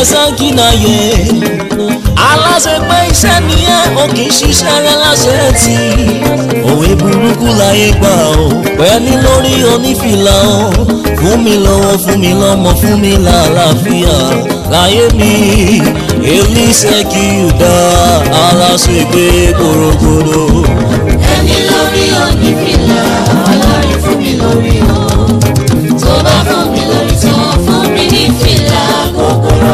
sákìnàyè aláṣẹ pé iṣẹ́ nìyẹn o kì í ṣiṣẹ́ rẹ láṣẹ tì òwe burúkú láyé gbà ó pẹ́ẹ́lí lórí onífìlà ó fún mi lọ́wọ́ fún mi lọ́mọ fún mi lálàáfíà láyé mi elise kí o dá aláṣẹ pé korogodo. ẹni lórí onífìlà ọlọ́rin fún mi lórí o tó bá fún mi lórí tán fún mi ní fìlà gogoro.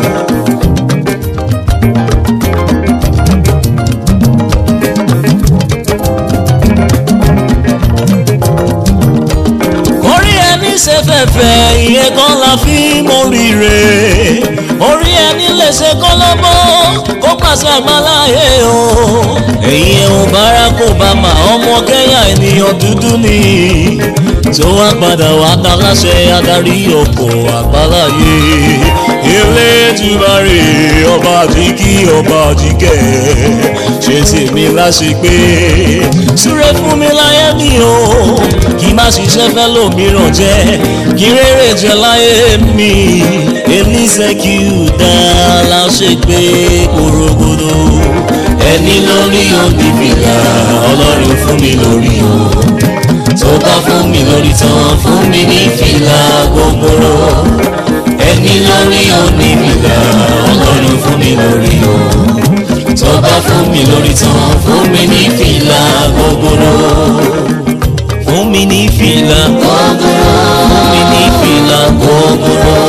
orí ẹni ṣe fẹ̀fẹ̀ ìyẹn kan la fi móríire orí ẹni lè ṣe kọ́lọ́bọ́ kó pàṣẹ àgbáláyé o èyí ẹ̀hún Barack Obama ọmọ Kenya ènìyàn dúdú ni tó wá padà wá ta láṣẹ adarí ọkọ̀ àgbáláyé ilé tùbárì ọba àjíkí ọba àjíkẹ́ ṣe tèmi láṣẹ pé súré fún mi láyé mi o kí má ṣiṣẹ́ fẹ́ lómìíràn jẹ́ kí rere jẹ́ láyé mi elise kí o dá láṣẹ pé korogodo ẹni lórí onífìlà ọlọ́run fún mi lórí o tó bá fún mi lórí tán fún mi ní fìlà gogoro ẹni lórí onífìlà ọlọ́run fún mi lórí o tó bá fún mi lórí tán fún mi ní fìlà gogoro fún mi ní fìlà gogoro fún mi ní fìlà gogoro.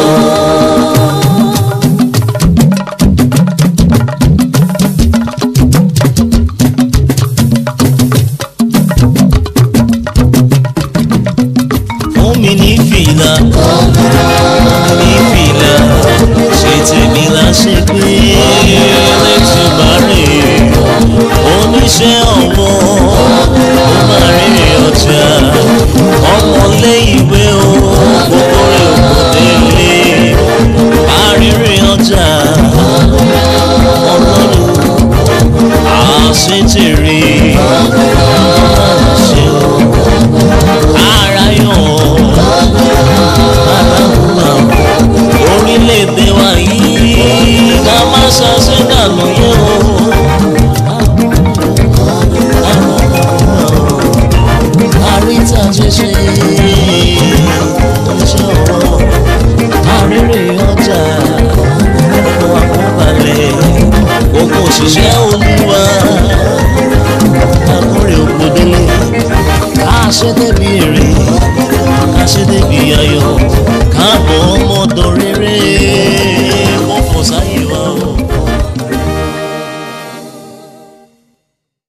fún mi ní fìlà ní fìlà ṣe tèmi láṣẹ pé ẹlẹ́tì bá rè oníṣẹ́ ọwọ́ ó máa rí ọjà ọmọlé ìwé o gbogbo rẹ̀ òkòdé ilé àrírí ọjà ọlọ́run àṣetèrè àṣẹ o ara yọ̀ orílẹ̀-èdè wa yìí ká má ṣàṣẹ dànù yẹn o. àríta ṣẹṣẹ iṣẹ́ ọwọ́ àrírè ọjà ọkọ̀ àkọ́balẹ̀ gbogbo òṣìṣẹ́ olúwa àkórè ògbódélé ká ṣe débi èrè ká ṣe débi